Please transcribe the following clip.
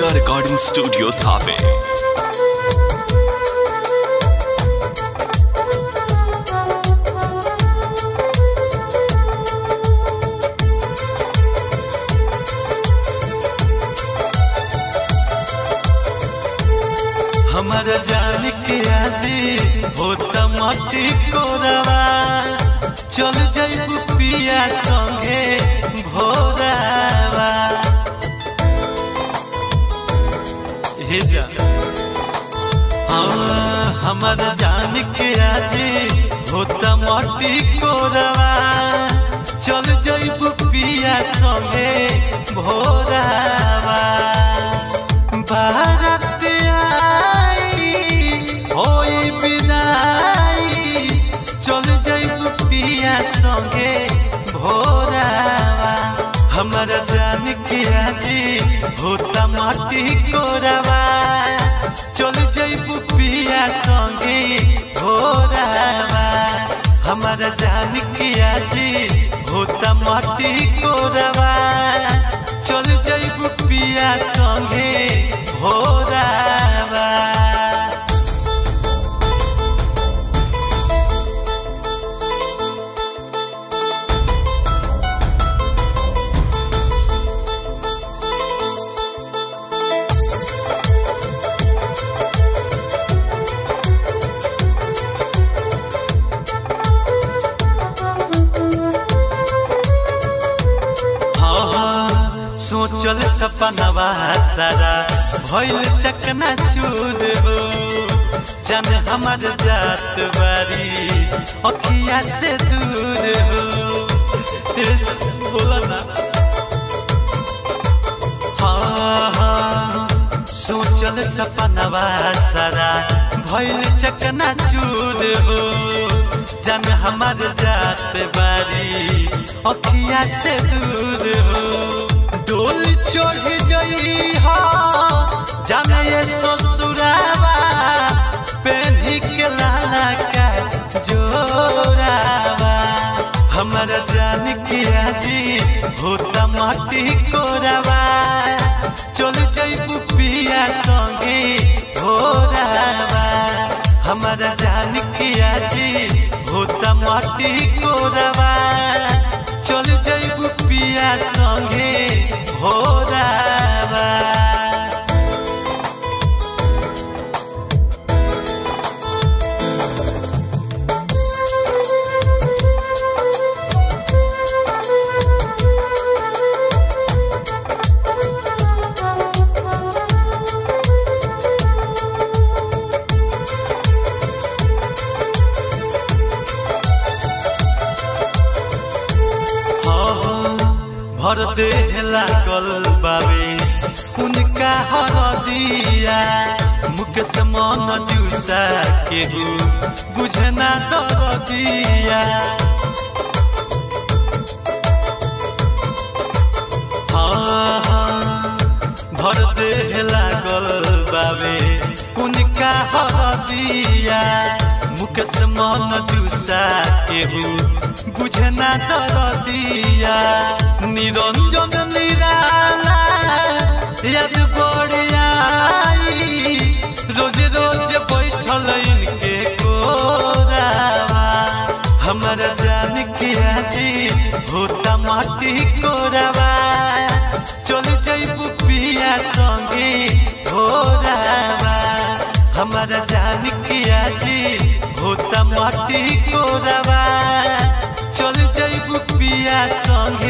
Durga recording studio Thawe हमारा जान के आजी होता मटी कोरवा चल जाइबू पिया संगे भोरावा हे जा हाँ, हमारा जान के आजी होता मटी कोरवा चल जाइबू पिया संगे भोरावा भारत आई होई विदाई चल जाइबू पिया संगे भोरावा हमारा जान के आजी होता माटी कोरावा चल जाइबू पिया संगे भोरावा हमारा जान के आजी होता माटी कोरावा चल जाइबू पिया संगे भोरावा हाँ, सोचल सपनवा सारा भइल चकना चूर हो जन हमर जात बारी अखिया से दूर हो ए, बोला ना हाँ, हाँ, सोचल सपनवा सारा भइल चकना चूर हो जन हमर जात बारी अखिया से दूर हो डोल चढ़ जई हा जाने ये ससुरावा पेन्ही के लाला का जोरावा हमारा जान के आजी होता माटी कोरावा चल जइबू पिया संगे भोरावा हमारा जान के आजी होता माटी कोरावा चल जइबू पिया संगे भोरावा भर देह लागल बाबे उनका हरदिया मुकेश मन जुसा केहू बुझना दरदिया हाँ, हाँ, भर देह लागल बाबे उनका हरदिया मुकेश मन जुसा केहू बुझना दरदिया निरंजन निराला याद बढ़ियाई रोज रोज बैठल इनके कोरावा हमारा जान के आजी होता माटी कोरावा चल जइबू पिया संगे भोरावा हमारा जान के आजी होता माटी कोरावा चल जइबू पिया संगे